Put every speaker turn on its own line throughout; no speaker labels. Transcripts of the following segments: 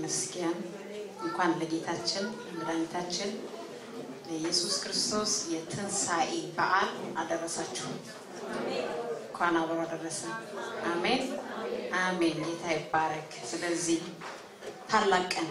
ይመስገን። እንኳን ለጌታችን ለመድኃኒታችን ለኢየሱስ ክርስቶስ የትንሣኤ በዓል አደረሳችሁ። እንኳን አብሮ አደረሰን። አሜን አሜን። ጌታ ይባረክ። ስለዚህ ታላቅ ቀን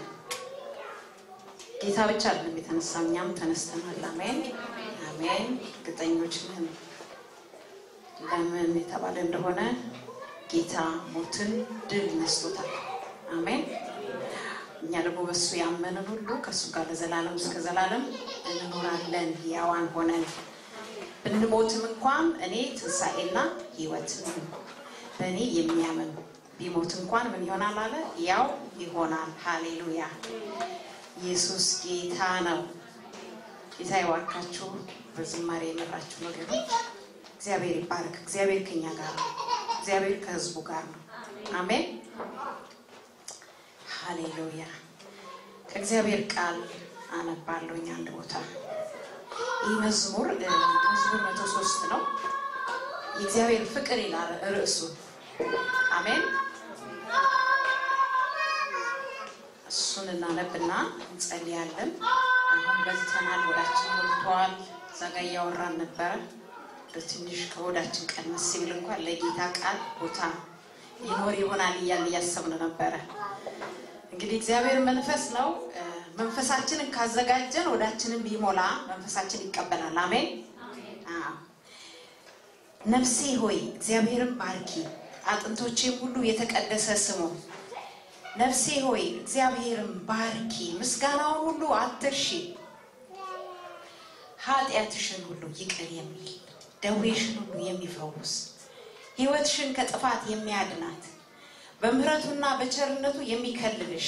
ጌታ ብቻ አይደለም የተነሳ፣ እኛም ተነስተናል። አሜን አሜን። እርግጠኞች ነን። ለምን የተባለ እንደሆነ ጌታ ሞትን ድል ነስቶታል። አሜን። እኛ ደግሞ በሱ ያመንን ሁሉ ከእሱ ጋር ለዘላለም እስከ ዘላለም እንኖራለን። ሕያዋን ሆነን ብንሞትም እንኳን እኔ ትንሣኤና ሕይወት ነኝ። በእኔ የሚያምን ቢሞት እንኳን ምን ይሆናል አለ? ያው ይሆናል። ሃሌሉያ! ኢየሱስ ጌታ ነው። ጌታ ይባርካችሁ። በዝማሬ የመራችሁ ወገኖች እግዚአብሔር ይባርክ። እግዚአብሔር ከኛ ጋር ነው። እግዚአብሔር ከህዝቡ ጋር ነው። አሜን ሃሌሉያ። ከእግዚአብሔር ቃል አነባለሁኝ አንድ ቦታ። ይህ መዝሙር መዝሙር መቶ ሶስት ነው። የእግዚአብሔር ፍቅር ይላል ርዕሱ። አሜን። እሱን እናነብና እንጸልያለን። አሁን በልተናል፣ ወዳችን ሞልተዋል። እዛ ጋ እያወራን ነበረ። ትንሽ ከወዳችን ቀንስ ሲል እንኳን ለጌታ ቃል ቦታ ይኖር ይሆናል እያለ እያሰብን ነበረ። እንግዲህ እግዚአብሔር መንፈስ ነው። መንፈሳችንን ካዘጋጀን ወዳችንን ቢሞላ መንፈሳችን ይቀበላል። አሜን። ነፍሴ ሆይ እግዚአብሔርን ባርኪ፣ አጥንቶቼም ሁሉ የተቀደሰ ስሙ። ነፍሴ ሆይ እግዚአብሔርን ባርኪ፣ ምስጋናውን ሁሉ አትርሺ። ኃጢአትሽን ሁሉ ይቅር የሚል ደዌሽን ሁሉ የሚፈውስ ሕይወትሽን ከጥፋት የሚያድናት በምሕረቱና በቸርነቱ የሚከልልሽ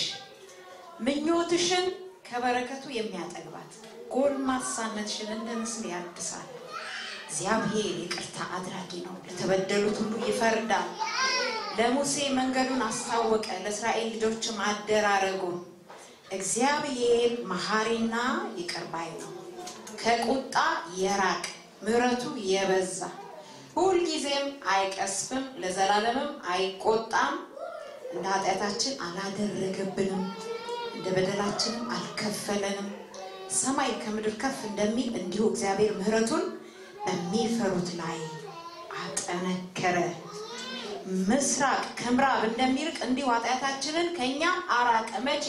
ምኞትሽን ከበረከቱ የሚያጠግባት ጎልማሳነትሽን እንደ ንስር ያድሳል። እግዚአብሔር ይቅርታ አድራጊ ነው፣ ለተበደሉት ሁሉ ይፈርዳል። ለሙሴ መንገዱን አስታወቀ፣ ለእስራኤል ልጆችም አደራረጉን። እግዚአብሔር መሐሪና ይቅር ባይ ነው፣ ከቁጣ የራቅ ምሕረቱ የበዛ ሁልጊዜም አይቀስፍም፣ ለዘላለምም አይቆጣም። እንደ ኃጢአታችን አላደረገብንም፣ እንደ በደላችንም አልከፈለንም። ሰማይ ከምድር ከፍ እንደሚል እንዲሁ እግዚአብሔር ምሕረቱን በሚፈሩት ላይ አጠነከረ። ምስራቅ ከምዕራብ እንደሚርቅ እንዲሁ ኃጢአታችንን ከእኛ አራቀ። መቼ?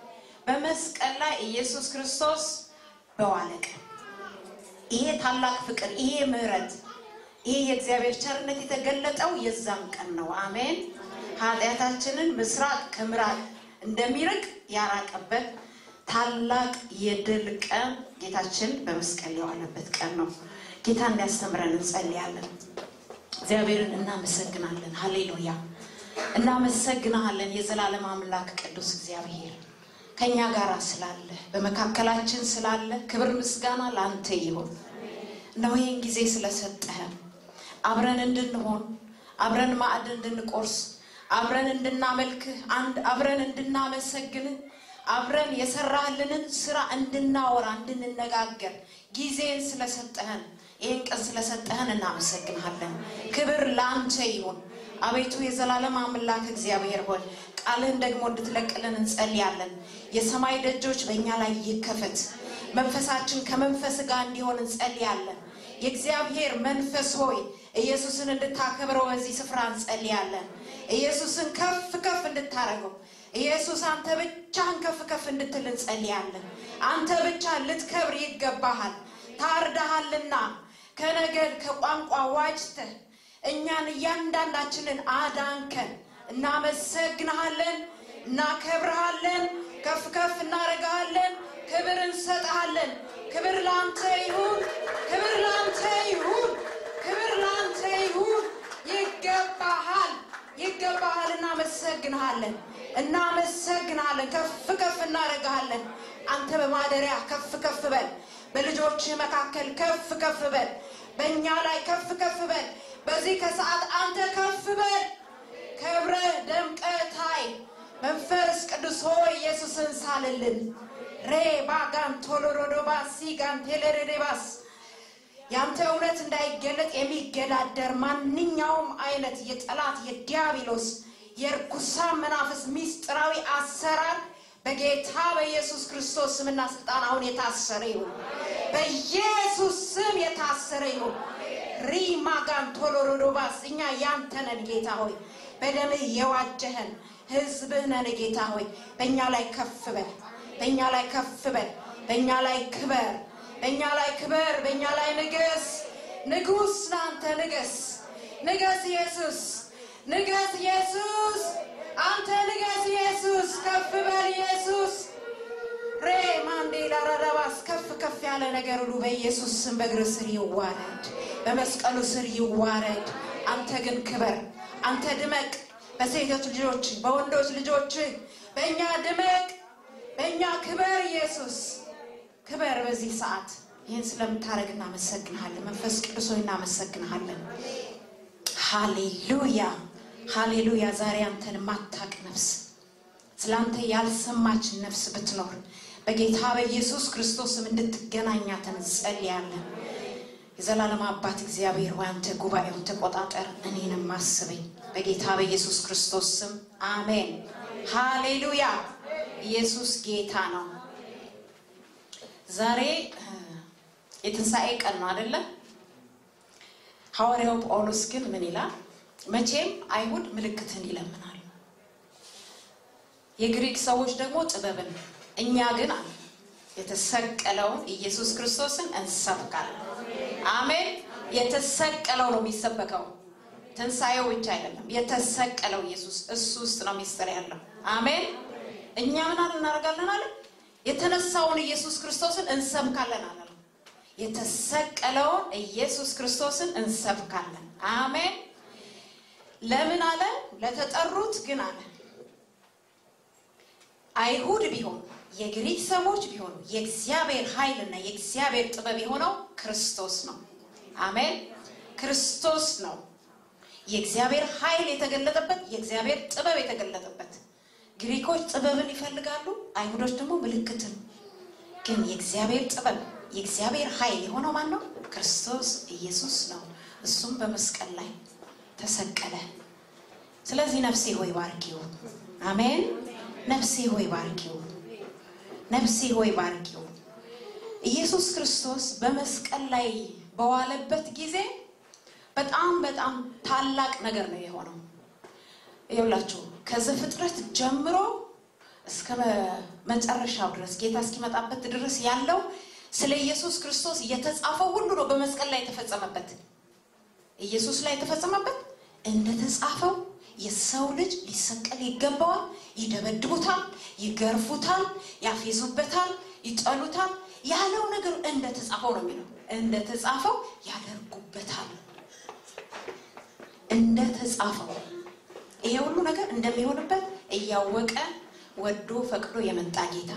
በመስቀል ላይ ኢየሱስ ክርስቶስ በዋለ ቀን። ይሄ ታላቅ ፍቅር፣ ይሄ ምሕረት ይህ የእግዚአብሔር ቸርነት የተገለጠው የዛም ቀን ነው። አሜን። ኃጢአታችንን ምስራቅ ከምዕራብ እንደሚርቅ ያራቀበት ታላቅ የድል ቀን ጌታችን በመስቀል የዋለበት ቀን ነው። ጌታ እንዲያስተምረን እንጸልያለን። እግዚአብሔርን እናመሰግናለን። ሀሌሉያ እናመሰግናለን። የዘላለም አምላክ ቅዱስ እግዚአብሔር ከእኛ ጋር ስላለ በመካከላችን ስላለ ክብር ምስጋና ለአንተ ይሁን። እነሆ ይህን ጊዜ ስለሰጠህን አብረን እንድንሆን አብረን ማዕድ እንድንቆርስ አብረን እንድናመልክህ አንድ አብረን እንድናመሰግንህ አብረን የሰራህልንን ስራ እንድናወራ እንድንነጋገር ጊዜን ስለሰጠህን ይህን ቀን ስለሰጠህን እናመሰግንሃለን። ክብር ለአንተ ይሁን። አቤቱ የዘላለም አምላክ እግዚአብሔር ሆይ ቃልህን ደግሞ እንድትለቅልን እንጸልያለን። የሰማይ ደጆች በእኛ ላይ ይከፈት። መንፈሳችን ከመንፈስ ጋር እንዲሆን እንጸልያለን። የእግዚአብሔር መንፈስ ሆይ ኢየሱስን እንድታከብረው በዚህ ስፍራ እንጸልያለን። ኢየሱስን ከፍ ከፍ እንድታረገው ኢየሱስ አንተ ብቻህን ከፍ ከፍ እንድትል እንጸልያለን። አንተ ብቻ ልትከብር ይገባሃል። ታርዳሃልና ከነገድ ከቋንቋ ዋጅተህ እኛን እያንዳንዳችንን አዳንከን። እናመሰግንሃለን፣ እናከብርሃለን፣ ከፍ ከፍ እናረግሃለን፣ ክብር እንሰጥሃለን። ክብር ለአንተ ይሁን፣ ክብር ለአንተ ይሁን፣ ክብር ለአንተ ይሁን። ይገባሃል፣ ይገባሃል። እናመሰግንሃለን፣ እናመሰግንሃለን፣ ከፍ ከፍ እናረግሃለን። አንተ በማደሪያ ከፍ ከፍ በል፣ በልጆችህ መካከል ከፍ ከፍ በል፣ በእኛ ላይ ከፍ ከፍ በል። በዚህ ከሰዓት አንተ ከፍ በል፣ ከብረህ ደምቀህ ታይ። መንፈስ ቅዱስ ሆይ ኢየሱስን ሳልልን ሬ ባጋን ቶሎሮዶባስ ሲጋን ቴሌሬዴባስ ያንተ እውነት እንዳይገለጥ የሚገዳደር ማንኛውም አይነት የጠላት የዲያብሎስ የርኩሳን መናፍስ ሚስጥራዊ አሰራር በጌታ በኢየሱስ ክርስቶስ ስምና ስልጣን አሁን የታሰረ ይሁን። በኢየሱስ ስም የታሰረ ይሁን። ሪማጋን ቶሎሮዶባስ እኛ ያንተ ነን ጌታ ሆይ፣ በደምህ የዋጀህን ህዝብህ ነን ጌታ ሆይ። በእኛ ላይ ከፍ በል፣ በእኛ ላይ ከፍ በል፣ በእኛ ላይ ክበር፣ በእኛ ላይ ክበር፣ በእኛ ላይ ንገስ። ንጉስ ናንተ ንገስ፣ ንገስ ኢየሱስ፣ ንገስ ኢየሱስ፣ አንተ ንገስ ኢየሱስ፣ ከፍ በል ኢየሱስ። ሬ ማንዴላ ራዳባስ ከፍ ከፍ ያለ ነገር ሁሉ በኢየሱስ ስም በእግር ስር ይዋረድ፣ በመስቀሉ ስር ይዋረድ። አንተ ግን ክበር፣ አንተ ድመቅ። በሴቶች ልጆች፣ በወንዶች ልጆች፣ በእኛ ድመቅ፣ በእኛ ክበር። ኢየሱስ ክበር። በዚህ ሰዓት ይህን ስለምታደርግ እናመሰግንሃለን። መንፈስ ቅዱስ ሆይ እናመሰግንሃለን። ሃሌሉያ ሃሌሉያ። ዛሬ አንተን ማታቅ ነፍስ ስላንተ ያልሰማች ነፍስ ብትኖር በጌታ በኢየሱስ ክርስቶስም እንድትገናኛትን እንጸልያለን። የዘላለም አባት እግዚአብሔር ሆይ አንተ ጉባኤውን ተቆጣጠር፣ እኔንም አስበኝ። በጌታ በኢየሱስ ክርስቶስ ስም አሜን። ሃሌሉያ። ኢየሱስ ጌታ ነው። ዛሬ የትንሣኤ ቀን ነው አይደለም? ሐዋርያው ጳውሎስ ግን ምን ይላል? መቼም አይሁድ ምልክትን ይለምናሉ የግሪክ ሰዎች ደግሞ ጥበብን፣ እኛ ግን አለ የተሰቀለውን ኢየሱስ ክርስቶስን እንሰብካለን። አሜን። የተሰቀለው ነው የሚሰበከው፣ ትንሣኤው ብቻ አይደለም። የተሰቀለው ኢየሱስ እሱ ውስጥ ነው ሚስጥር ያለው። አሜን። እኛ ምን አለ እናደርጋለን አለ የተነሳውን ኢየሱስ ክርስቶስን እንሰብካለን አለ። የተሰቀለውን ኢየሱስ ክርስቶስን እንሰብካለን። አሜን። ለምን አለ? ለተጠሩት ግን አለ አይሁድ ቢሆኑ የግሪክ ሰዎች ቢሆኑ የእግዚአብሔር ኃይልና የእግዚአብሔር ጥበብ የሆነው ክርስቶስ ነው። አሜን። ክርስቶስ ነው የእግዚአብሔር ኃይል የተገለጠበት፣ የእግዚአብሔር ጥበብ የተገለጠበት። ግሪኮች ጥበብን ይፈልጋሉ፣ አይሁዶች ደግሞ ምልክትን። ግን የእግዚአብሔር ጥበብ የእግዚአብሔር ኃይል የሆነው ማን ነው? ክርስቶስ ኢየሱስ ነው። እሱም በመስቀል ላይ ተሰቀለ። ስለዚህ ነፍሴ ሆይ ባርኪው። አሜን። ነፍሴ ሆይ ባርኪው። ነፍሴ ሆይ ባርኪው። ኢየሱስ ክርስቶስ በመስቀል ላይ በዋለበት ጊዜ በጣም በጣም ታላቅ ነገር ነው የሆነው። ይኸውላችሁ ከዘፍጥረት ጀምሮ እስከ መጨረሻው ድረስ ጌታ እስኪመጣበት ድረስ ያለው ስለ ኢየሱስ ክርስቶስ የተጻፈው ሁሉ ነው በመስቀል ላይ የተፈጸመበት። ኢየሱስ ላይ የተፈጸመበት እንደተጻፈው የሰው ልጅ ሊሰቀል ይገባዋል። ይደበድቡታል፣ ይገርፉታል፣ ያፌዙበታል፣ ይጠሉታል። ያለው ነገር እንደተጻፈው ነው የሚለው። እንደተጻፈው ያደርጉበታል። እንደተጻፈው ይሄ ሁሉ ነገር እንደሚሆንበት እያወቀ ወዶ ፈቅዶ የመጣ ጌታ።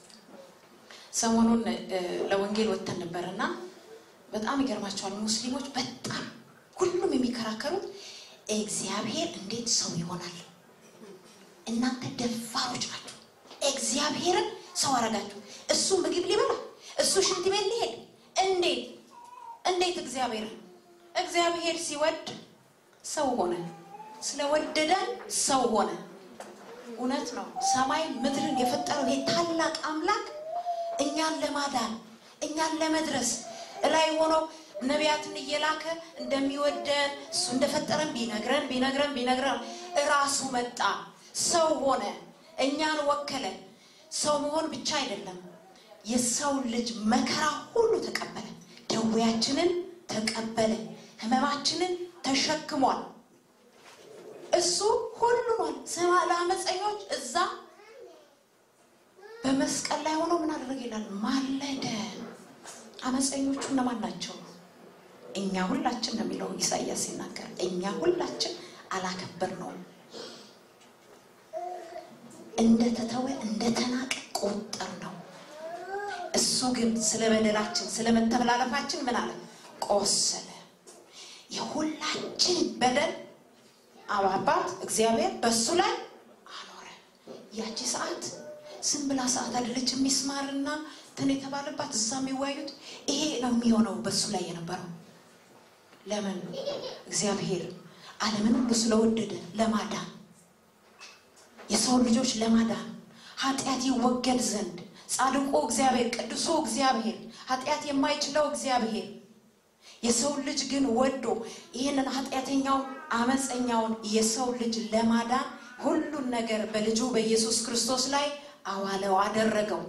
ሰሞኑን ለወንጌል ወጥተን ነበር እና በጣም ይገርማቸዋል። ሙስሊሞች በጣም ሁሉም የሚከራከሩት እግዚአብሔር እንዴት ሰው ይሆናል? እናንተ ደፋሮች ናቸው። እግዚአብሔርን ሰው አረጋችሁ። እሱ ምግብ ሊበላ፣ እሱ ሽንት ቤት ሊሄድ እንዴት እንዴት እግዚአብሔርን እግዚአብሔር ሲወድ ሰው ሆነ። ስለወደደን ሰው ሆነ። እውነት ነው። ሰማይ ምድርን የፈጠረው ይሄ ታላቅ አምላክ እኛን ለማዳን እኛን ለመድረስ እላይ ሆኖ ነቢያትን እየላከ እንደሚወደን እሱ እንደፈጠረን ቢነግረን ቢነግረን ቢነግረን እራሱ መጣ፣ ሰው ሆነ፣ እኛን ወከለ። ሰው መሆን ብቻ አይደለም፣ የሰው ልጅ መከራ ሁሉ ተቀበለ፣ ደዌያችንን ተቀበለ፣ ሕመማችንን ተሸክሟል። እሱ ሁሉን ስማ ለአመፀኞች እዛ በመስቀል ላይ ሆኖ ምን አደረገ ይላል? ማለደ። አመፀኞቹ እነማን ናቸው? እኛ ሁላችን ነው የሚለው ኢሳያስ ሲናገር፣ እኛ ሁላችን አላከበር ነው እንደተተወ እንደተናቀ ቆጠር ነው። እሱ ግን ስለ በደላችን ስለ መተላለፋችን ምን አለ? ቆሰለ። የሁላችን በደል አባት እግዚአብሔር በእሱ ላይ አኖረ። ያቺ ሰዓት ዝም ብላ ሰዓት አይደለች። የሚስማርና እንትን የተባለባት እዛ የሚዋዩት ይሄ ነው የሚሆነው በእሱ ላይ የነበረው ለምን እግዚአብሔር ዓለምን ሁሉ ስለወደደ ለማዳን የሰው ልጆች ለማዳን ኃጢአት ይወገድ ዘንድ ጻድቁ እግዚአብሔር ቅዱሱ እግዚአብሔር ኃጢአት የማይችለው እግዚአብሔር የሰው ልጅ ግን ወዶ ይህንን ኃጢአተኛውን አመፀኛውን የሰው ልጅ ለማዳን ሁሉን ነገር በልጁ በኢየሱስ ክርስቶስ ላይ አዋለው አደረገው።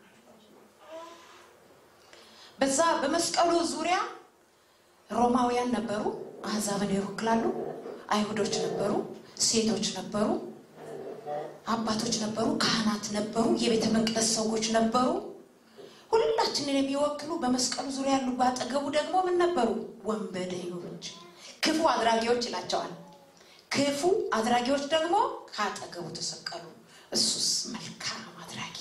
በዛ በመስቀሉ ዙሪያ ሮማውያን ነበሩ፣ አሕዛብን ይወክላሉ። አይሁዶች ነበሩ፣ ሴቶች ነበሩ፣ አባቶች ነበሩ፣ ካህናት ነበሩ፣ የቤተ መቅደስ ሰዎች ነበሩ። ሁላችንን የሚወክሉ በመስቀሉ ዙሪያ ያሉ፣ ባጠገቡ ደግሞ ምን ነበሩ? ወንበዴዎች፣ ክፉ አድራጊዎች ይላቸዋል። ክፉ አድራጊዎች ደግሞ ከአጠገቡ ተሰቀሉ። እሱስ መልካም አድራጊ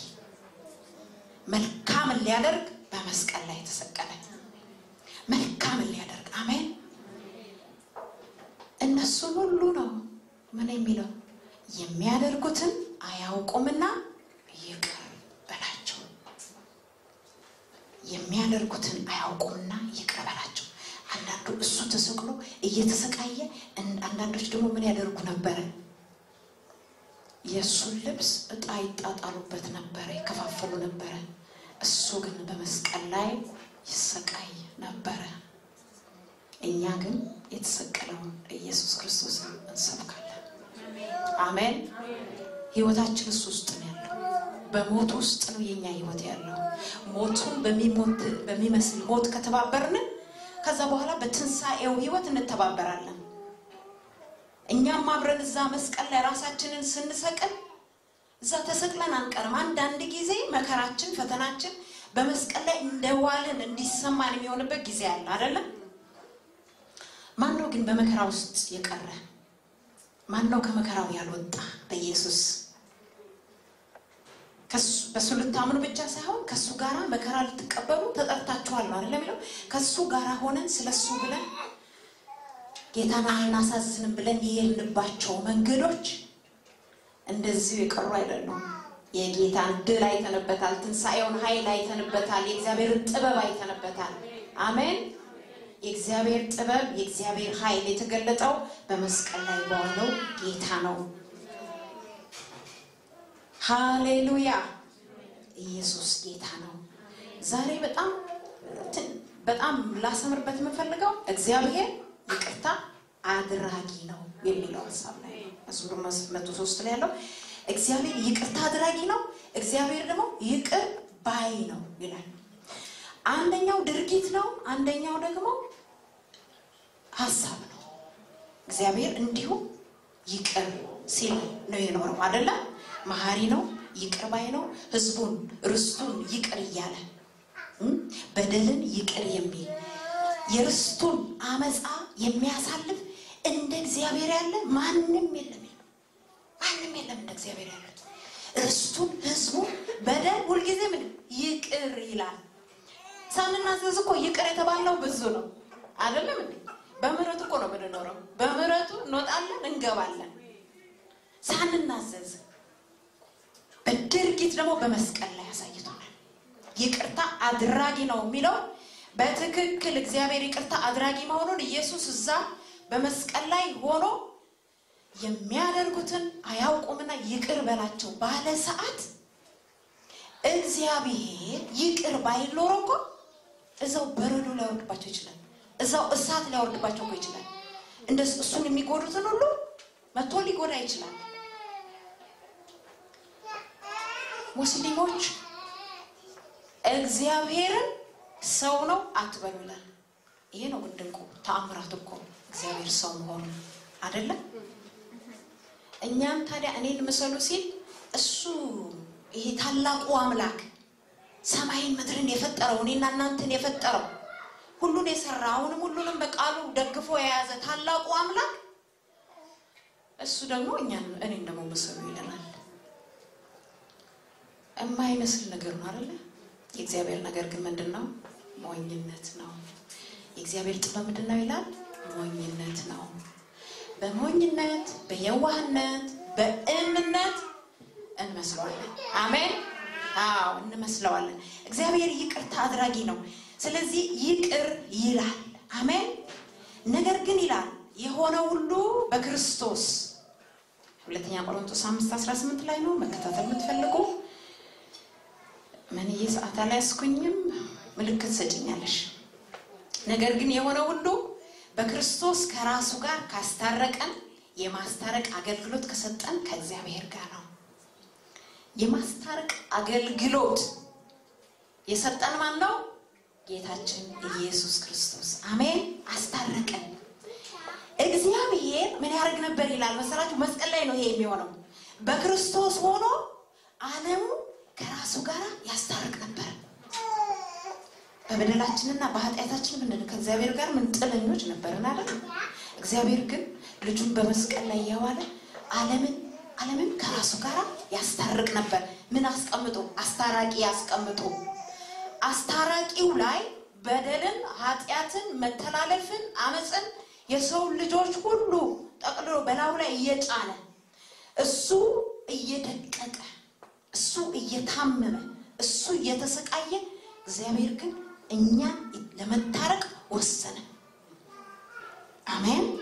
መልካምን ሊያደርግ በመስቀል ላይ ተሰቀለ። መልካምን ሊያደርግ አሜን። እነሱን ሁሉ ነው ምን የሚለው የሚያደርጉትን አያውቁምና ይቅር በላቸው። የሚያደርጉትን አያውቁምና ይቅር በላቸው። አንዳንዱ እሱ ተሰቅሎ እየተሰቃየ፣ አንዳንዶች ደግሞ ምን ያደርጉ ነበረ? የእሱን ልብስ እጣ ይጣጣሉበት ነበረ፣ ይከፋፈሉ ነበረ። እሱ ግን በመስቀል ላይ ይሰቃይ ነበረ። እኛ ግን የተሰቀለውን ኢየሱስ ክርስቶስን እንሰብካለን። አሜን። ህይወታችን እሱ ውስጥ ነው ያለው። በሞት ውስጥ ነው የኛ ህይወት ያለው። ሞቱን በሚመስል ሞት ከተባበርን ከዛ በኋላ በትንሣኤው ህይወት እንተባበራለን። እኛም አብረን እዛ መስቀል ላይ ራሳችንን ስንሰቅል እዛ ተሰቅለን አንቀርም። አንዳንድ ጊዜ መከራችን፣ ፈተናችን በመስቀል ላይ እንደዋልን እንዲሰማን የሚሆንበት ጊዜ አለ አይደለም? ማን ነው ግን በመከራ ውስጥ የቀረ? ማን ነው ከመከራው ያልወጣ? በኢየሱስ በእሱ ልታምኑ ብቻ ሳይሆን ከእሱ ጋር መከራ ልትቀበሉ ተጠርታችኋል ነው አይደለም የሚለው። ከእሱ ጋር ሆነን ስለ እሱ ብለን ጌታን አናሳዝንም ብለን የሄድንባቸው መንገዶች እንደዚሁ የቀሩ አይደሉም። የጌታን ድል አይተንበታል። ትንሣኤውን ኃይል አይተንበታል። የእግዚአብሔርን ጥበብ አይተንበታል። አሜን። የእግዚአብሔር ጥበብ የእግዚአብሔር ኃይል የተገለጠው በመስቀል ላይ በዋለው ጌታ ነው። ሃሌሉያ! ኢየሱስ ጌታ ነው። ዛሬ በጣም በጣም ላሰምርበት የምፈልገው እግዚአብሔር ይቅርታ አድራጊ ነው የሚለው ሀሳብ ላይ መዝሙር መቶ ሶስት ላይ ያለው እግዚአብሔር ይቅርታ አድራጊ ነው፣ እግዚአብሔር ደግሞ ይቅር ባይ ነው ይላል። አንደኛው ድርጊት ነው፣ አንደኛው ደግሞ ሀሳብ ነው። እግዚአብሔር እንዲሁ ይቅር ሲል ነው የኖረው አይደለም። መሀሪ ነው፣ ይቅር ባይ ነው። ህዝቡን ርስቱን ይቅር እያለ በደልን ይቅር የሚል የርስቱን አመፃ የሚያሳልፍ እንደ እግዚአብሔር ያለ ማንም የለም። ማንም የለም እንደ እግዚአብሔር ያለ ርስቱን ህዝቡን በደል ሁልጊዜ ምን ይቅር ይላል። ሳንናዘዝ እኮ ይቅር የተባለው ብዙ ነው አይደለም እንዴ? በምህረቱ እኮ ነው የምንኖረው። በምህረቱ እንወጣለን እንገባለን ሳንናዘዝ። በድርጊት ደግሞ በመስቀል ላይ ያሳይቶናል። ይቅርታ አድራጊ ነው የሚለው በትክክል እግዚአብሔር ይቅርታ አድራጊ መሆኑን ኢየሱስ እዛ በመስቀል ላይ ሆኖ የሚያደርጉትን አያውቁምና ይቅር በላቸው ባለ ሰዓት እግዚአብሔር ይቅር ባይል ኖሮ እኮ እዛው በረዶ ሊያወርድባቸው ይችላል። እዛው እሳት ሊያወርድባቸው እኮ ይችላል። እንደ እሱን የሚጎዱትን ሁሉ መቶ ሊጎዳ ይችላል። ሙስሊሞች እግዚአብሔርን ሰው ነው አትበሉ ይላል። ይሄ ነው ግን ድንቁ ተአምራት እኮ እግዚአብሔር ሰው መሆኑ አይደለም። እኛም ታዲያ እኔን ምሰሉ ሲል እሱ ይሄ ታላቁ አምላክ ሰማይን ምድርን የፈጠረው እኔና እናንተን የፈጠረው ሁሉን የሰራ አሁንም ሁሉንም በቃሉ ደግፎ የያዘ ታላቁ አምላክ እሱ ደግሞ እኛን እኔን ደግሞ ምሰሉ ይለናል። የማይመስል ነገር ነው አይደለ? የእግዚአብሔር ነገር ግን ምንድን ነው? ሞኝነት ነው። የእግዚአብሔር ጥበብ ምንድን ነው ይላል? ሞኝነት ነው። በሞኝነት በየዋህነት በእምነት እንመስለዋለን። አሜን። አዎ እንመስለዋለን። እግዚአብሔር ይቅርታ አድራጊ ነው። ስለዚህ ይቅር ይላል። አሜን። ነገር ግን ይላል የሆነ ሁሉ በክርስቶስ ሁለተኛ ቆሮንቶስ አምስት አስራ ስምንት ላይ ነው መከታተል የምትፈልጉ መንዬ ሰዓት አልያዝኩኝም፣ ምልክት ሰጭኛለሽ። ነገር ግን የሆነ ሁሉ በክርስቶስ ከራሱ ጋር ካስታረቀን የማስታረቅ አገልግሎት ከሰጠን ከእግዚአብሔር ጋር ነው። የማስታረቅ አገልግሎት የሰጠን ማን ነው? ጌታችን ኢየሱስ ክርስቶስ። አሜን። አስታረቀን። እግዚአብሔር ምን ያደርግ ነበር ይላል መሰላችሁ? መስቀል ላይ ነው ይሄ የሚሆነው። በክርስቶስ ሆኖ ዓለሙ ከራሱ ጋር ያስታርቅ ነበር። በበደላችንና በኃጢአታችን ምንድን ነው ከእግዚአብሔር ጋር ምን ጥለኞች ነበርን አይደል? እግዚአብሔር ግን ልጁን በመስቀል ላይ እያዋለ ዓለምን ዓለምን ከራሱ ጋር ያስታርቅ ነበር። ምን አስቀምጦ? አስታራቂ ያስቀምጦ። አስታራቂው ላይ በደልን፣ ኃጢአትን፣ መተላለፍን፣ አመፅን የሰው ልጆች ሁሉ ጠቅልሎ በላዩ ላይ እየጫነ እሱ እየደቀቀ እሱ እየታመመ እሱ እየተሰቃየ እግዚአብሔር ግን እኛን ለመታረቅ ወሰነ። አሜን።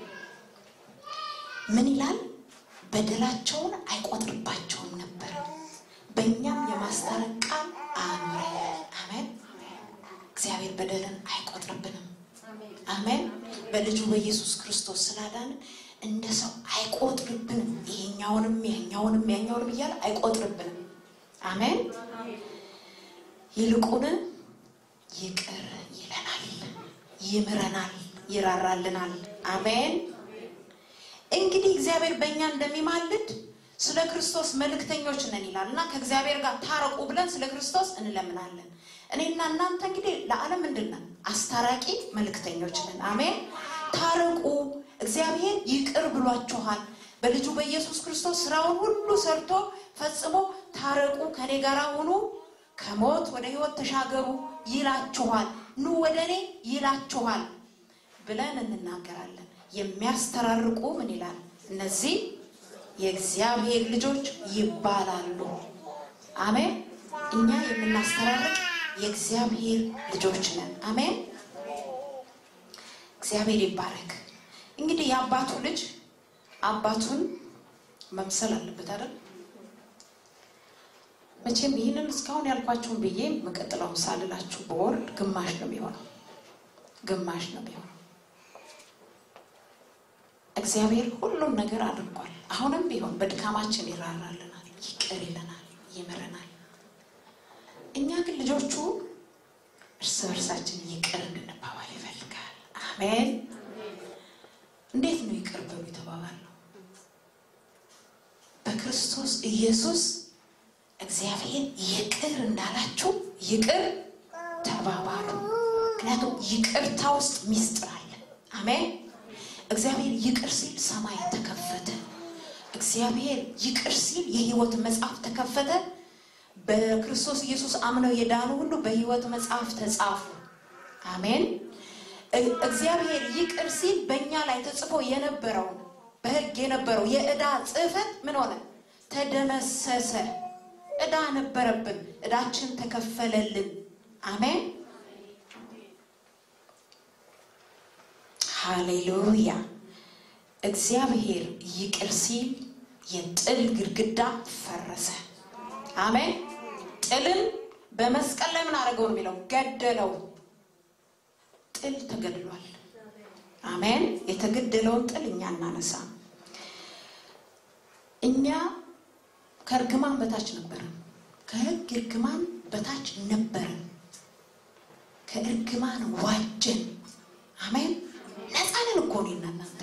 ምን ይላል? በደላቸውን አይቆጥርባቸውም ነበር፣ በእኛም የማስታረቅ ቃል አኖረ። አሜን። እግዚአብሔር በደልን አይቆጥርብንም። አሜን። በልጁ በኢየሱስ ክርስቶስ ስላዳንን እንደ ሰው አይቆጥርብንም። ይሄኛውንም ያኛውንም ያኛውንም እያለ አይቆጥርብንም። አሜን። ይልቁን ይቅር ይለናል፣ ይምረናል፣ ይራራልናል። አሜን። እንግዲህ እግዚአብሔር በእኛ እንደሚማልድ ስለ ክርስቶስ መልእክተኞች ነን ይላል እና ከእግዚአብሔር ጋር ታረቁ ብለን ስለ ክርስቶስ እንለምናለን። እኔና እናንተ እንግዲህ ለዓለም ምንድን ነን? አስታራቂ መልእክተኞች ነን። አሜን። ታረቁ፣ እግዚአብሔር ይቅር ብሏችኋል። በልጁ በኢየሱስ ክርስቶስ ስራውን ሁሉ ሰርቶ ፈጽሞ ታረቁ፣ ከኔ ጋር ሁኑ፣ ከሞት ወደ ሕይወት ተሻገሩ ይላችኋል፣ ኑ ወደ እኔ ይላችኋል ብለን እንናገራለን። የሚያስተራርቁ ምን ይላል? እነዚህ የእግዚአብሔር ልጆች ይባላሉ። አሜን። እኛ የምናስተራርቅ የእግዚአብሔር ልጆች ነን። አሜን። እግዚአብሔር ይባረክ። እንግዲህ የአባቱ ልጅ አባቱን መምሰል አለበት አይደል? መቼም ይህንን እስካሁን ያልኳችሁን ብዬ መቀጥለውን ሳልላችሁ በወርድ ግማሽ ነው የሚሆነው፣ ግማሽ ነው የሚሆነው። እግዚአብሔር ሁሉም ነገር አድርጓል። አሁንም ቢሆን በድካማችን ይራራልናል፣ ይቅር ይለናል፣ ይምረናል። እኛ ግን ልጆቹ እርስ በርሳችን ይቅር እንድንባባል ይፈልጋል። አሜን። እንዴት ነው ይቅር በሉ የተባባልነው? በክርስቶስ ኢየሱስ እግዚአብሔር ይቅር እንዳላችሁ ይቅር ተባባሉ። ምክንያቱም ይቅርታ ውስጥ ሚስጥር አለ። አሜን። እግዚአብሔር ይቅር ሲል ሰማይ ተከፈተ። እግዚአብሔር ይቅር ሲል የሕይወት መጽሐፍ ተከፈተ። በክርስቶስ ኢየሱስ አምነው የዳኑ ሁሉ በሕይወት መጽሐፍ ተጻፉ። አሜን። እግዚአብሔር ይቅር ሲል በእኛ ላይ ተጽፎ የነበረውን በሕግ የነበረው የዕዳ ጽሕፈት ምን ሆነ? ተደመሰሰ። ዕዳ ነበረብን፣ ዕዳችን ተከፈለልን። አሜን። ሃሌሉያ። እግዚአብሔር ይቅር ሲል የጥል ግድግዳ ፈረሰ። አሜን። ጥልን በመስቀል ላይ ምን አደረገው ነው የሚለው? ገደለው። ጥል ተገድሏል። አሜን። የተገደለውን ጥል እኛ እናነሳ። እኛ ከእርግማን በታች ነበርን። ከሕግ እርግማን በታች ነበርን። ከእርግማን ዋጀን። አሜን። ነፃንን እኮ እኔና እናንተ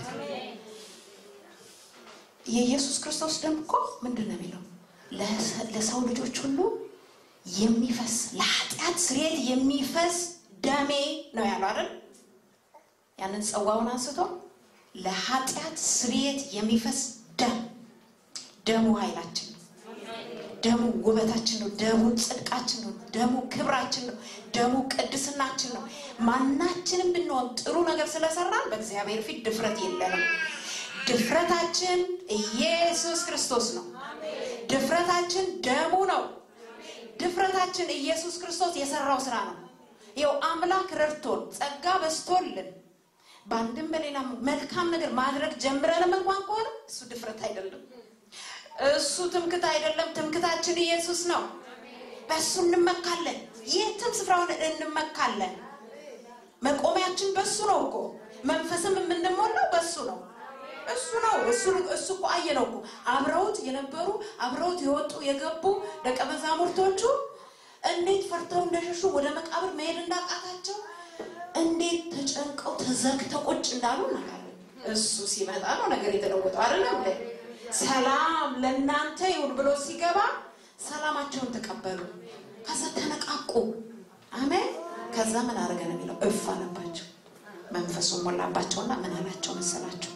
የኢየሱስ ክርስቶስ ደም እኮ ምንድን ነው የሚለው? ለሰው ልጆች ሁሉ የሚፈስ ለኃጢአት ስርየት የሚፈስ ደሜ ነው ያለው አይደል? ያንን ጽዋውን አንስቶ ለኃጢአት ስርየት የሚፈስ ደም ደሙ ኃይላችን ነው። ደሙ ውበታችን ነው። ደሙ ጽድቃችን ነው። ደሙ ክብራችን ነው። ደሙ ቅድስናችን ነው። ማናችንም ብንሆን ጥሩ ነገር ስለሰራን በእግዚአብሔር ፊት ድፍረት የለንም። ድፍረታችን ኢየሱስ ክርስቶስ ነው። ድፍረታችን ደሙ ነው። ድፍረታችን ኢየሱስ ክርስቶስ የሰራው ስራ ነው። ይኸው አምላክ ረድቶን ጸጋ በስቶልን በአንድም በሌላ መልካም ነገር ማድረግ ጀምረንም እንኳን ከሆነ እሱ ድፍረት አይደለም። እሱ ትምክት አይደለም። ትምክታችን ኢየሱስ ነው። በእሱ እንመካለን። የትም ስፍራ ሆነን እንመካለን። መቆሚያችን በእሱ ነው እኮ መንፈስም የምንሞላው በእሱ ነው። እሱ ነው እሱ እሱ እኮ አየ ነው እኮ አብረውት የነበሩ አብረውት የወጡ የገቡ ደቀ መዛሙርቶቹ እንዴት ፈርተው እንደሸሹ ወደ መቃብር መሄድ እንዳቃታቸው እንዴት ተጨንቀው ተዘግተው ቁጭ እንዳሉ እናውቃለን። እሱ ሲመጣ ነው ነገር የተለወጠው አይደለም እንዴ? ሰላም ለእናንተ ይሁን ብሎ ሲገባ ሰላማቸውን ተቀበሉ። ከዛ ተነቃቁ። አሜን። ከዛ ምን አደረገ ነው የሚለው እፍ አለባቸው፣ መንፈሱን ሞላባቸውና ምን አላቸው መሰላቸው?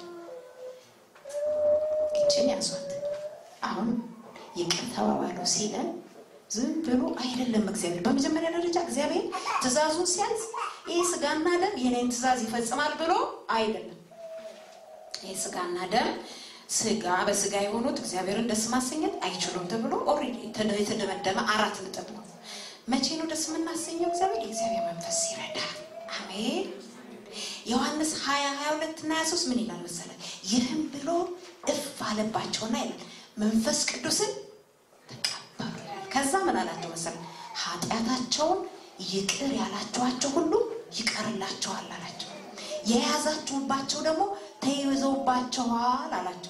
ግጭን ያዟት፣ አሁን ይቅር ተባባሉ ሲለን ዝም ብሎ አይደለም። እግዚአብሔር በመጀመሪያ ደረጃ እግዚአብሔር ትእዛዙን ሲያዝ ይህ ስጋና ደም የኔን ትእዛዝ ይፈጽማል ብሎ አይደለም። ይህ ስጋና ደም ስጋ በስጋ የሆኑት እግዚአብሔርን ደስ ማሰኘት አይችሉም ተብሎ ኦልሬዲ የተደመደመ አራት ነጥብ ነው። መቼ ነው ደስ የምናሰኘው? እግዚአብሔር የእግዚአብሔር መንፈስ ይረዳል። አሜን። ዮሐንስ 20 22 እና 23 ምን ይላል መሰለ? ይህም ብሎ እፍ አለባቸውና ይላል መንፈስ ቅዱስን ተቀበሉ ይላል። ከዛ ምን አላቸው መሰለ? ኃጢአታቸውን ይቅር ያላችኋቸው ሁሉ ይቀርላቸዋል አላቸው። የያዛችሁባቸው ደግሞ ተይዘውባቸዋል አላቸው።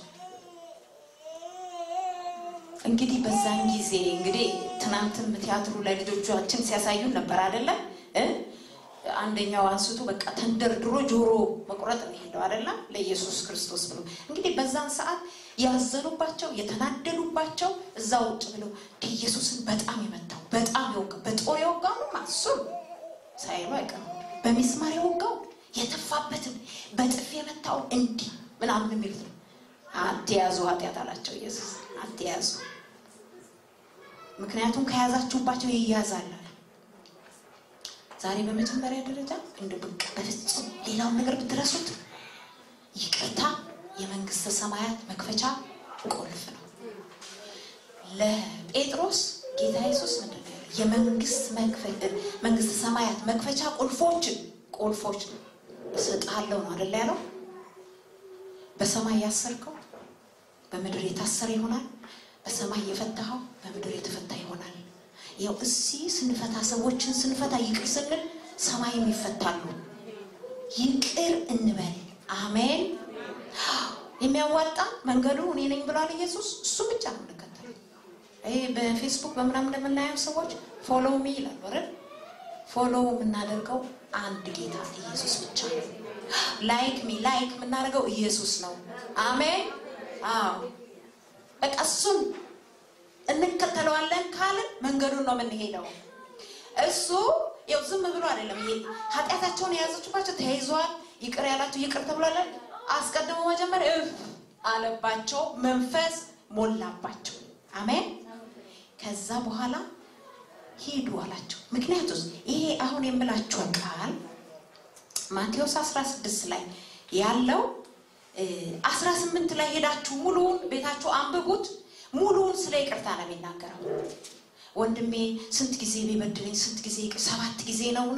እንግዲህ በዛን ጊዜ እንግዲህ ትናንትም ቲያትሩ ላይ ልጆቻችን ሲያሳዩን ነበር አይደለም እ አንደኛው አንስቶ በቃ ተንደርድሮ ጆሮ መቁረጥ ነው ሄደው አይደለም ለኢየሱስ ክርስቶስ ብሎ እንግዲህ በዛን ሰዓት ያዘኑባቸው የተናደዱባቸው እዛ ውጭ ብለው ኢየሱስን በጣም የመታው በጣም የወጋ በጦር የወጋው እሱም ሳይሉ አይቀርም በሚስማር የወጋው የተፋበትም በጥፍ የመታው እንዲህ ምናምን የሚሉት ነው። አትያዙ ኃጢአት አላቸው ኢየሱስ አትያዙ። ምክንያቱም ከያዛችሁባቸው ይያዛል። ዛሬ በመጀመሪያ ደረጃ እንደ ብቅ በፍጹም ሌላውን ነገር ብትረሱት ይቅርታ የመንግስተ ሰማያት መክፈቻ ቁልፍ ነው። ለጴጥሮስ ጌታ ኢየሱስ ምንድን ነው ያለው? የመንግስት መንግስተ ሰማያት መክፈቻ ቁልፎችን ቁልፎች እሰጥሃለሁ ነው አይደል ያለው? በሰማይ ያሰርከው በምድር የታሰረ ይሆናል። በሰማይ የፈታኸው በምድር የተፈታ ይሆናል። ያው እዚህ ስንፈታ ሰዎችን ስንፈታ ይቅር ስንል ሰማይም ይፈታሉ። ይቅር እንበል። አሜን። የሚያዋጣ መንገዱ እኔ ነኝ ብሏል ኢየሱስ። እሱ ብቻ ነው የምንከተለው። ይሄ በፌስቡክ በምናምን እንደምናየው ሰዎች ፎሎው ሚ ይላሉ አይደል? ፎሎው የምናደርገው አንድ ጌታ ኢየሱስ ብቻ ነው። ላይክ ሚ ላይክ የምናደርገው ኢየሱስ ነው። አሜን። አዎ በቃ እሱን እንከተለዋለን ካልን መንገዱን ነው የምንሄደው። እሱ ያው ዝም ብሎ አይደለም። ይሄ ኃጢአታቸውን የያዘችባቸው ተያይዘዋል። ይቅር ያላቸው ይቅር ተብሏለን። አስቀድሞ መጀመር እፍ አለባቸው፣ መንፈስ ሞላባቸው። አሜን። ከዛ በኋላ ሂዱ አላቸው። ምክንያቱስ ይሄ አሁን የምላችሁ ቃል ማቴዎስ 16 ላይ ያለው 18 ላይ ሄዳችሁ ሙሉውን ቤታችሁ አንብቡት። ሙሉውን ስለ ይቅርታ ነው የሚናገረው። ወንድሜ ስንት ጊዜ ቢበድለኝ ስንት ጊዜ ሰባት ጊዜ ነውና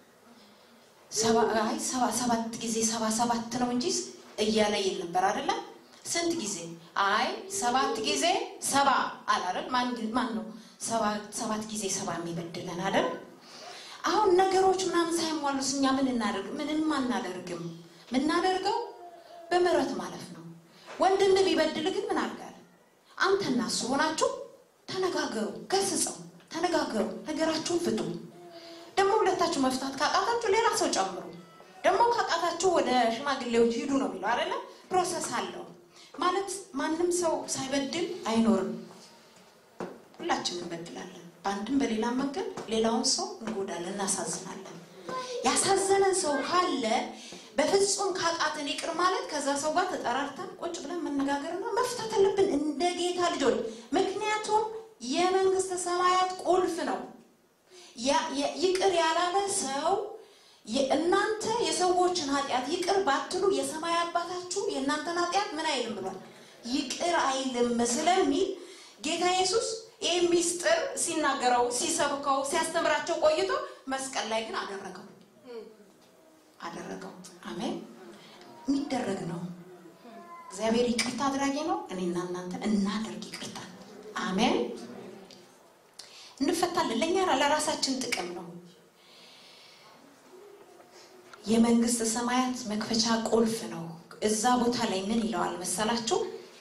አይ ሰባት ጊዜ ሰባ ሰባት ነው እንጂ እያለ ይል ነበር አይደለም። ስንት ጊዜ አይ ሰባት ጊዜ ሰባ አላለም። ማን ነው ሰባት ጊዜ ሰባ የሚበድለን አይደል? አሁን ነገሮች ምናምን ሳይሟሉስ እኛ ምን እናደርግ? ምንም አናደርግም። ምናደርገው በምህረት ማለፍ ነው። ወንድም ቢበድል ግን ምን አድርጋለ? አንተና እሱ ሆናችሁ ተነጋገሩ፣ ገስጸው፣ ተነጋገሩ፣ ነገራችሁን ፍቱ። ደግሞ ሁለታችሁ መፍታት ካቃታችሁ ሌላ ሰው ጨምሩ። ደግሞ ካቃታችሁ ወደ ሽማግሌዎች ሂዱ ነው የሚለው አይደለ? ፕሮሰስ አለው ማለት ማንም ሰው ሳይበድል አይኖርም። ሁላችንም እንበድላለን። በአንድም በሌላ መንገድ ሌላውን ሰው እንጎዳለን፣ እናሳዝናለን። ያሳዘነን ሰው ካለ በፍጹም ካቃተን ይቅር ማለት ከዛ ሰው ጋር ተጠራርተን ቁጭ ብለን መነጋገርና መፍታት አለብን እንደ ጌታ ልጆች። ምክንያቱም የመንግስተ ሰማያት ቁልፍ ነው። ይቅር ያላለ ሰው እናንተ የሰዎችን ኃጢአት ይቅር ባትሉ የሰማይ አባታችሁ የእናንተን ኃጢአት ምን አይልም ብሏል፣ ይቅር አይልም ስለሚል ጌታ ኢየሱስ ይህ ሚስጥር ሲናገረው ሲሰብከው ሲያስተምራቸው ቆይቶ መስቀል ላይ ግን አደረገው አደረገው። አሜን። የሚደረግ ነው። እግዚአብሔር ይቅርታ አድራጊ ነው። እኔና እናንተ እናደርግ ይቅርታ። አሜን። እንፈታለን። ለእኛ ለራሳችን ጥቅም ነው። የመንግስት ሰማያት መክፈቻ ቁልፍ ነው። እዛ ቦታ ላይ ምን ይለዋል መሰላችሁ?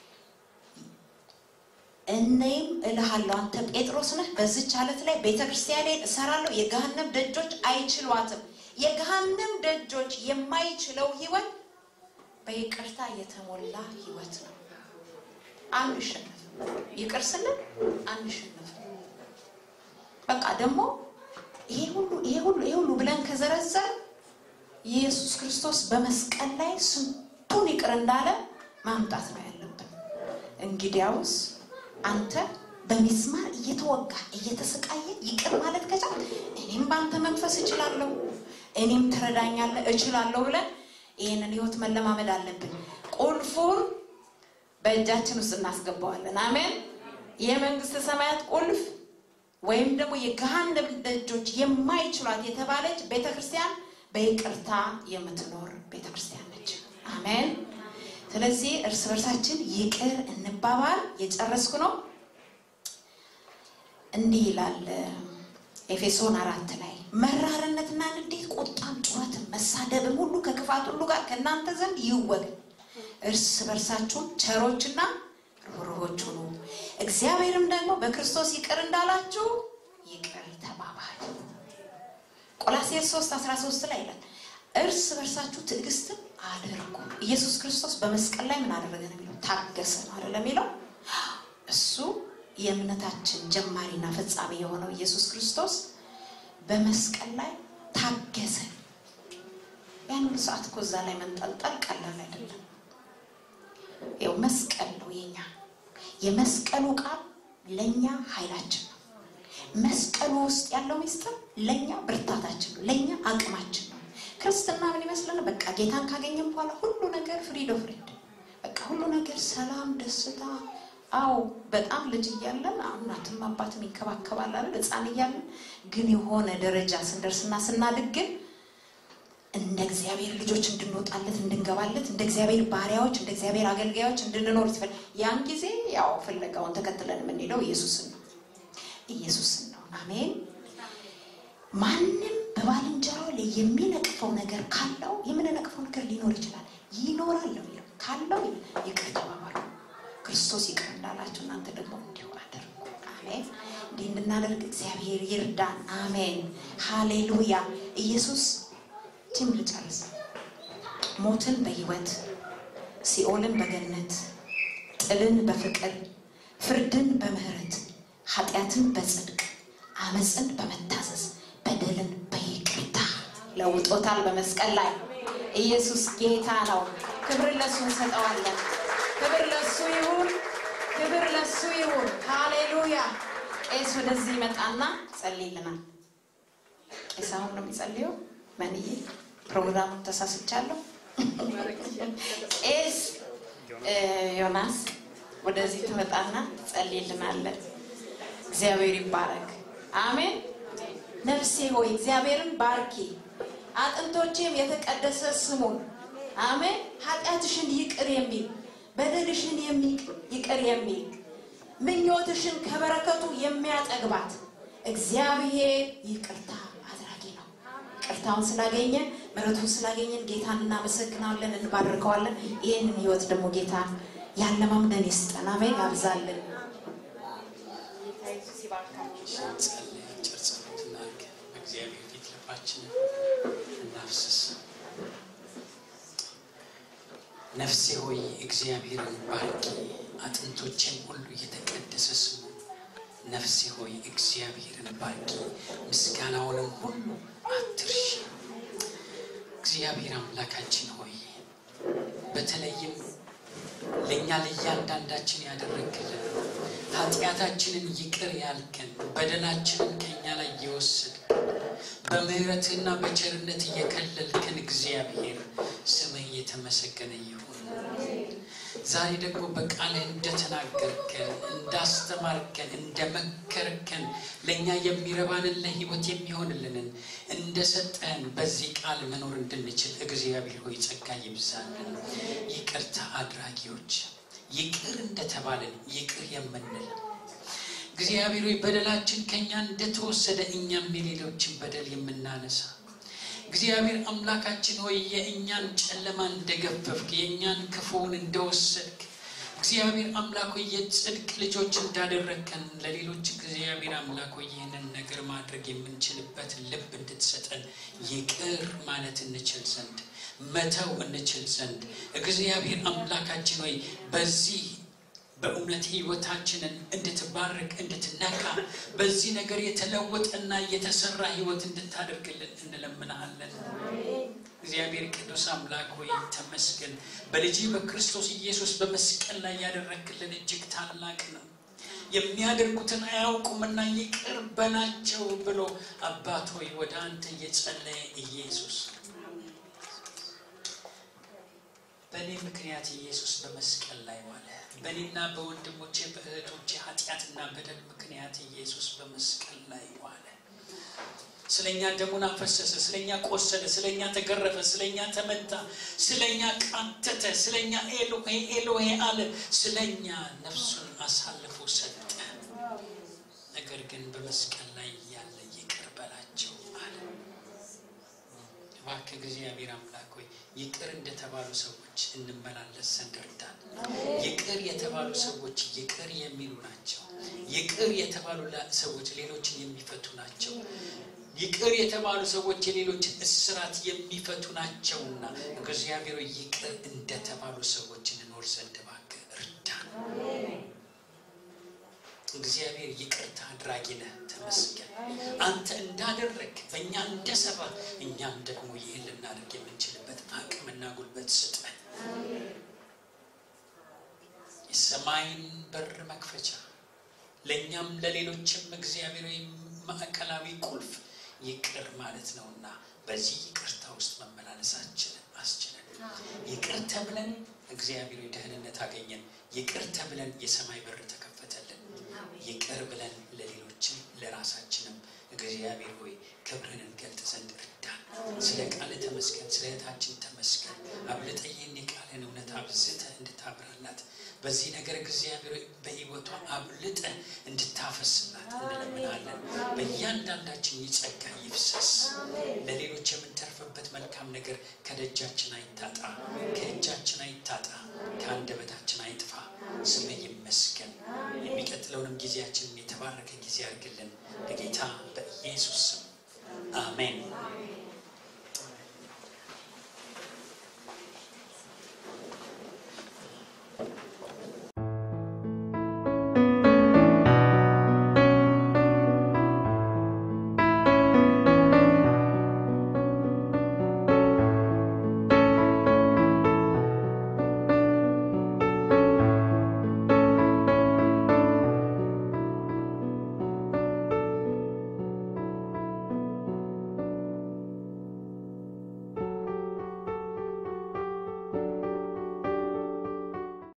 እኔም እልሃለሁ አንተ ጴጥሮስ ነህ፣ በዚች አለት ላይ ቤተ ክርስቲያኔን እሰራለሁ፣ የገሃነም ደጆች አይችሏትም። የገሃነም ደጆች የማይችለው ህይወት በይቅርታ የተሞላ ህይወት ነው። አንሸነፍ፣ ይቅር ስንል አንሸነፍ። በቃ ደግሞ ይሄ ሁሉ ይሄ ሁሉ ይሄ ሁሉ ብለን ከዘረዘር ኢየሱስ ክርስቶስ በመስቀል ላይ ስንቱን ይቅር እንዳለ ማምጣት ነው ያለብን። እንግዲያውስ አንተ በሚስማር እየተወጋ እየተሰቃየ ይቅር ማለት ከቻል እኔም በአንተ መንፈስ እችላለሁ፣ እኔም ትረዳኛለህ እችላለሁ ብለን ይህንን ህይወት መለማመድ አለብን። ቁልፉን በእጃችን ውስጥ እናስገባዋለን። አሜን። የመንግስት ሰማያት ቁልፍ ወይም ደግሞ የገሃነም ደጆች የማይችሏት የተባለች ቤተ ክርስቲያን በይቅርታ የምትኖር ቤተ ክርስቲያን ነች። አሜን። ስለዚህ እርስ በርሳችን ይቅር እንባባል። የጨረስኩ ነው። እንዲህ ይላል ኤፌሶን አራት ላይ መራርነትና ንዴት፣ ቁጣም፣ ጩኸትም፣ መሳደብም ሁሉ ከክፋት ሁሉ ጋር ከእናንተ ዘንድ ይወገድ። እርስ በርሳችሁም ቸሮችና ርኅሩኆች ሁኑ፣ እግዚአብሔርም ደግሞ በክርስቶስ ይቅር እንዳላችሁ ይቅር ተባባሉ። ቆላስይስ 3 13 ላይ ይላል እርስ በርሳችሁ ትዕግስትን አድርጉ። ኢየሱስ ክርስቶስ በመስቀል ላይ ምን አደረገ ነው የሚለው? ታገሰ ነው አይደለም የሚለው? እሱ የእምነታችን ጀማሪና ፈጻሚ የሆነው ኢየሱስ ክርስቶስ በመስቀል ላይ ታገሰ። ያን ሁሉ ሰዓት እኮ እዛ ላይ መንጠልጠል ቀላል አይደለም። ይኸው መስቀል ነው የኛ የመስቀሉ ቃል ለእኛ ኃይላችን ነው። መስቀሉ ውስጥ ያለው ሚስጥር ለእኛ ብርታታችን ነው፣ ለእኛ አቅማችን ነው። ክርስትና ምን ይመስለን? በቃ ጌታን ካገኘም በኋላ ሁሉ ነገር ፍሪዶ ፍሪድ፣ በቃ ሁሉ ነገር ሰላም፣ ደስታ። አዎ በጣም ልጅ እያለን እናትም አባትም ይንከባከባል አይደል? ሕፃን እያለን ግን የሆነ ደረጃ ስንደርስና ስናድግ ግን እንደ እግዚአብሔር ልጆች እንድንወጣለት እንድንገባለት እንደ እግዚአብሔር ባሪያዎች እንደ እግዚአብሔር አገልጋዮች እንድንኖር ይፈል ያን ጊዜ ያው ፍለጋውን ተከትለን የምንሄደው ኢየሱስን ነው ኢየሱስን ነው። አሜን። ማንም በባልንጀራው ላይ የሚነቅፈው ነገር ካለው የምንነቅፈው ነገር ሊኖር ይችላል፣ ይኖራል ነው የሚለው። ካለው ይቅር ተባባሉ፣ ክርስቶስ ይቅር እንዳላችሁ እናንተ ደግሞ እንዲሁ አድርጉ። አሜን። እንዲህ እንድናደርግ እግዚአብሔር ይርዳን። አሜን። ሃሌሉያ። ኢየሱስ ቲም ልጨርስ። ሞትን በህይወት ሲኦልን በገነት ጥልን በፍቅር ፍርድን በምህረት ኃጢአትን በጽድቅ አመፅን በመታዘዝ በደልን በይቅርታ ለውጦታል። በመስቀል ላይ ኢየሱስ ጌታ ነው። ክብር ለሱ እንሰጠዋለን። ክብር ለሱ ይሁን፣ ክብር ለሱ ይሁን። ሃሌሉያ። ቄስ ወደዚህ ይመጣና ጸልይልናል። ቄስ አሁን ነው የሚጸልየው። መንዬ ፕሮግራሙን ተሳስቻለሁ። ቄስ ዮናስ ወደዚህ ትመጣና ጸልይልናለን። እግዚአብሔር ይባረክ። አሜን። ነፍሴ ሆይ እግዚአብሔርን ባርኪ፣ አጥንቶቼም የተቀደሰ ስሙን። አሜን። ኃጢአትሽን ይቅር የሚል በደልሽን ይቅር የሚል ምኞትሽን ከበረከቱ የሚያጠግባት እግዚአብሔር ይቅርታ አድራጊ ነው። ይቅርታውን ስላገኘን ምሕረቱን ስላገኘን ጌታን እናመሰግናለን፣ እንባርከዋለን። ይህንን ህይወት ደግሞ ጌታ ያለማምደን ይስጠን። አሜን። ያብዛልን።
ጸልይ አጭር ጸሎት እናድርግ። በእግዚአብሔር ፊት ልባችንን እናፍስስ። ነፍሴ ሆይ እግዚአብሔርን ባርኪ፣ አጥንቶቼም ሁሉ የተቀደሰ ስሙ። ነፍሴ ሆይ እግዚአብሔርን ባርኪ፣ ምስጋናውንም ሁሉ አትርሺ። እግዚአብሔር አምላካችን ሆይ በተለይም ለእኛ ለእያንዳንዳችን ያደረግልን ኃጢአታችንን ይቅር ያልከን በደላችንን ከእኛ ላይ የወሰድ በምሕረትህና በቸርነት እየከለልከን እግዚአብሔር ስምህ የተመሰገነ ይሁን። ዛሬ ደግሞ በቃልህ እንደተናገርከን፣ እንዳስተማርከን፣ እንደመከርከን ለእኛ የሚረባንን ለሕይወት የሚሆንልንን እንደሰጠን በዚህ ቃል መኖር እንድንችል እግዚአብሔር ሆይ ጸጋ ይብዛልን። ይቅርታ አድራጊዎች ይቅር እንደተባለን ይቅር የምንል እግዚአብሔር ሆይ በደላችን ከእኛ እንደተወሰደ እኛም የሌሎችን በደል የምናነሳ እግዚአብሔር አምላካችን ሆይ የእኛን ጨለማ እንደገፈፍክ የእኛን ክፉውን እንደወሰድክ እግዚአብሔር አምላክ ሆይ የጽድቅ ልጆች እንዳደረግከን ለሌሎች እግዚአብሔር አምላክ ሆይ ይህንን ነገር ማድረግ የምንችልበት ልብ እንድትሰጠን ይቅር ማለት እንችል ዘንድ መተው እንችል ዘንድ እግዚአብሔር አምላካችን ሆይ በዚህ በእውነት ህይወታችንን እንድትባርክ እንድትነካ በዚህ ነገር የተለወጠና የተሰራ ህይወት እንድታደርግልን እንለምናሃለን። እግዚአብሔር ቅዱስ አምላክ ሆይ ተመስገን። በልጅ በክርስቶስ ኢየሱስ በመስቀል ላይ ያደረግልን እጅግ ታላቅ ነው። የሚያደርጉትን አያውቁምና ይቅር በላቸው ብሎ አባት ሆይ ወደ አንተ እየጸለየ ኢየሱስ በእኔ ምክንያት ኢየሱስ በመስቀል ላይ ዋለ። በእኔና በወንድሞቼ በእህቶቼ ኃጢአትና በደል ምክንያት ኢየሱስ በመስቀል ላይ ዋለ። ስለኛ ደሙን አፈሰሰ፣ ስለኛ ቆሰለ፣ ስለኛ ተገረፈ፣ ስለኛ ተመታ፣ ስለኛ ቃተተ፣ ስለኛ ኤሎሄ ኤሎሄ አለ፣ ስለኛ ነፍሱን አሳልፎ ሰጠ። ነገር ግን በመስቀል ላይ ያለ ይቅር በላቸው አለ። እባክህ እግዚአብሔር አምላክ ሆይ ይቅር እንደተባሉ ሰዎች እንመላለስ ዘንድ እርዳን። ይቅር የተባሉ ሰዎች ይቅር የሚሉ ናቸው። ይቅር የተባሉ ሰዎች ሌሎችን የሚፈቱ ናቸው። ይቅር የተባሉ ሰዎች የሌሎችን እስራት የሚፈቱ ናቸውና እግዚአብሔር ሆይ ይቅር እንደተባሉ ሰዎች እንኖር ዘንድ እባክህ እርዳን። እግዚአብሔር ይቅርታ አድራጊ ነህ፣ ተመስገን። አንተ እንዳደረግ በእኛ እንደሰራ እኛም ደግሞ ይህን ልናደርግ የምንችልበት አቅምና ጉልበት ስጠን። የሰማይን በር መክፈቻ ለእኛም ለሌሎችም እግዚአብሔር ማዕከላዊ ቁልፍ ይቅር ማለት ነውና በዚህ ይቅርታ ውስጥ መመላለሳችንን አስችለን። ይቅር ተብለን እግዚአብሔር ደህንነት አገኘን። ይቅር ተብለን የሰማይ በር ተከፈተልን። ይቅር ብለን ለሌሎችም ለራሳችንም እግዚአብሔር ሆይ ክብርን እንገልጥ ዘንድ እርዳን። ስለ ቃል ተመስገን፣ ስለ እህታችን ተመስገን። አብልጠ ይህን የቃልን እውነት አብዝተ እንድታብራላት በዚህ ነገር እግዚአብሔር በሕይወቷ አብልጠ እንድታፈስላት እንለምናለን። በእያንዳንዳችን ይጸጋ ይፍሰስ። ለሌሎች የምንተርፍበት መልካም ነገር ከደጃችን አይታጣ፣ ከእጃችን አይታጣ፣ ከአንደበታችን አይጥፋ። ስምህ ይመስገን። የሚቀጥለውንም ጊዜያችንን የተባረከ ጊዜ አድርግልን። በጌታ በኢየሱስ ስም አሜን።